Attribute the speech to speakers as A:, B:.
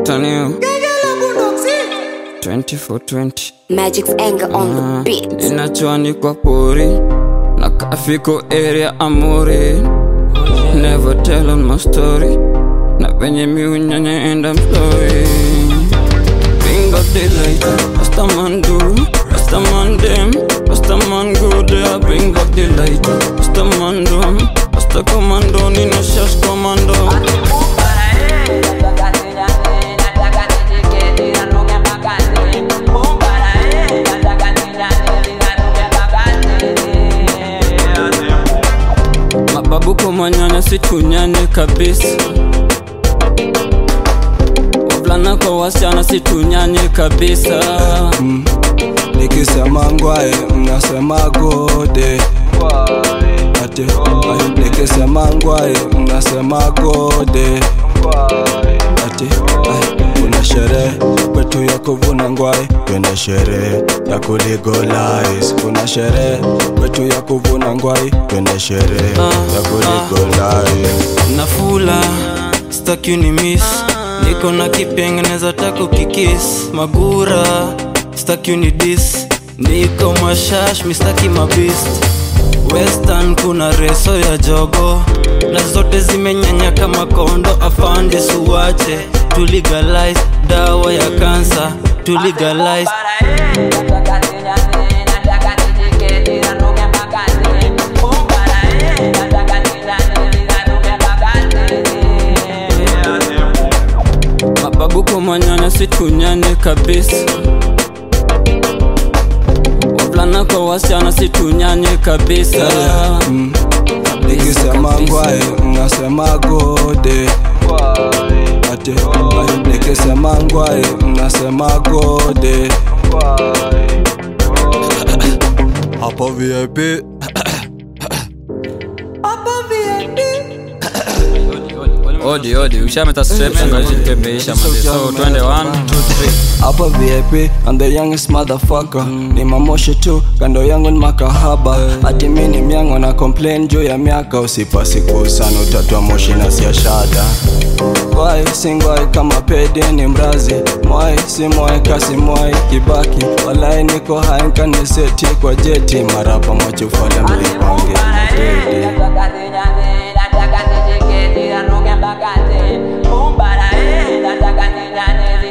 A: Tanio 2420
B: Magic's anger on the beat.
A: inachwani kwa pori na kafiko area amori never tell on my story na venye miunyanya enda mstori bingo daylight rastaman do rastaman dem rastaman go there bring back the light rastaman do rasta commando nino shash commando mababu kumanyanya situnyanye kabisa wavulana kwa wasichana situnyanye kabisa
C: nikisema ngwae mnasema gode ate ay, nikisema ngwae mnasema gode ate ay, kuna sherehe kwetu ya kuvuna ngwae twende sherehe ya kuligolize kuna sherehe kwetu ya kuvuna ngwae twende sherehe ya kuligolize
A: nafula staki ni miss niko na kipengeneza tako kikis magura staki ni dis niko mashash mistaki mabist western kuna reso ya jogo na zote zimenyanya kama kondo afande suwache tuligalize dawa ya kansa tuligalize mababu kumanyanya situnyanye kabisa wavulana kwa wasichana situnyanye kabisa
C: Mm. nikisema ngwae mnasema gode ate ay, nikisema ngwae mnasema gode hapo vip
D: odi odi ushameta strepshangapepeisha mazi so twende 1 2 3
C: hapo vip and the youngest motherfucker ni mamoshe tu kando yangu ni makahaba hati mi ni myango na complain juu ya miaka usipasi kuusana utatua moshi na siashada Wai singwai kama pedi ni mrazi mwai si mwai kasi mwai kibaki walai niko hainkaniseti kwa jeti marapa mwachufala mlipange Pedi.
E: Boom, para, eh, la taca,